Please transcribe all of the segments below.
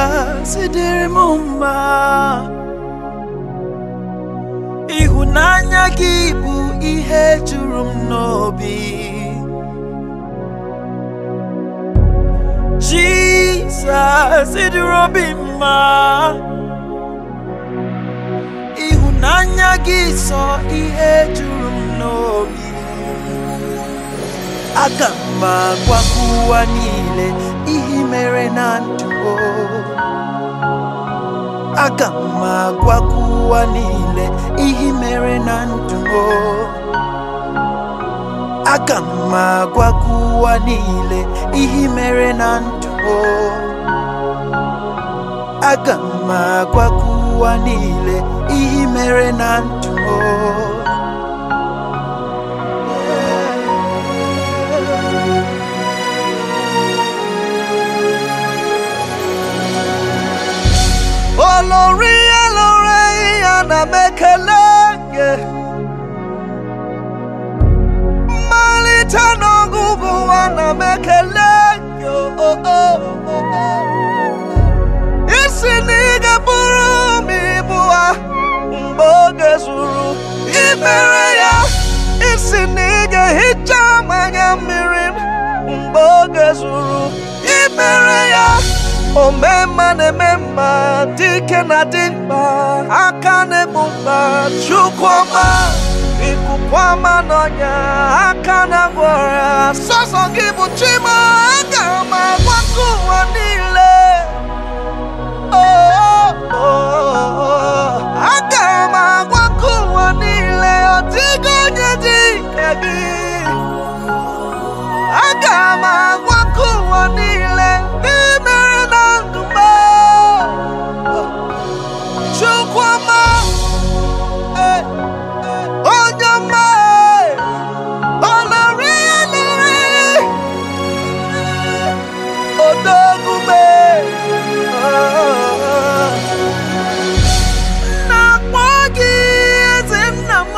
Jizọs dịrị m mma ịhụnanya gị bụ ihe juru m n'obi Jizọs dịrị obi mma ịhụnanya gị sọ ihe juru m n'obi aga m agwa ụwa niile ihe i mere na ndụ o. aga m agwa ụwa niile ihe i mere na ndụ o. aga m agwa ụwa niile ihe i mere na ndụ o. aga m agwa ụwa niile ihe i mere na ndụ o. olórí elore ana m ekele gị mmalite n'ọgụgụ ana m ekele gị o, o, o, o, o. isi na ị ga-bụrụ m ibu ha mgbe oge zuru imere ya isi na ị ga-ehicha m anya mmiri m mgbe oge zuru imere ya omemma na-eme mma dike na dị mkpa aka na-egbu mkpa chukwuma ikuku ọma n'ọnya aka na-agwọ ọrịa sọsọ gị bụ chima aga m agwakọ ụwa niile Oh, oh, oh. aga m agwakọ ụwa niile ọ dịghị onye dị ka gị aga m agwakọ ụwa niile n'imere na ndụ m chukwuma eh, eh, onye ọma eh, olori elori odogume na-akpọ gị eze nna m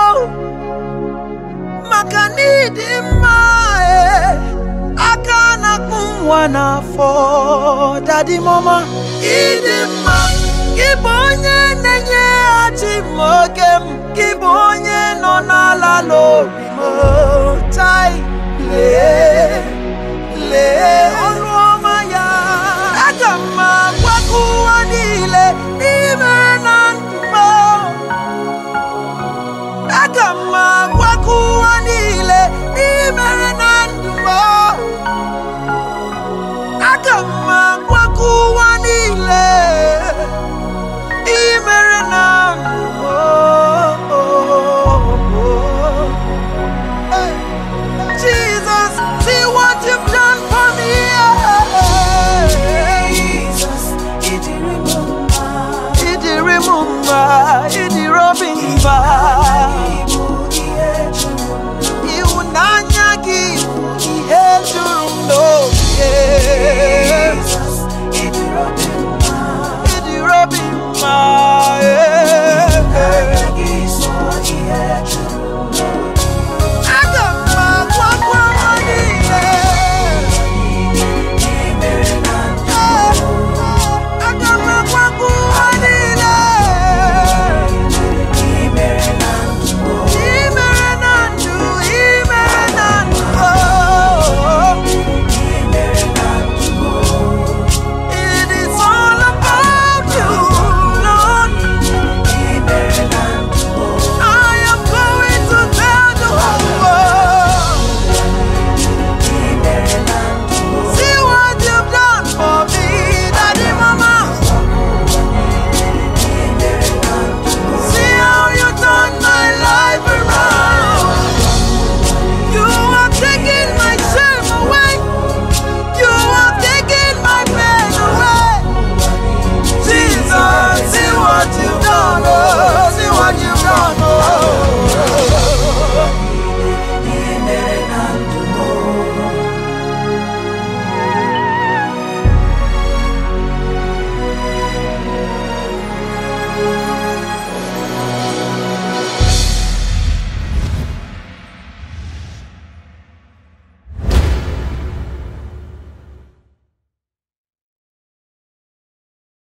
maka n'ịdị mma e aka na-akpụ nwa n'afọ dadi mama ịdị mma gị bụ onye na-enyeghachi m oge m gị bụ onye nọ n'ala n'obi m tai lee lee ọrụ ọma ya aga m agwakọ ụwa niile n'ime na ndụ m aga m agwakọ ụwa niile n'imere na ndụ m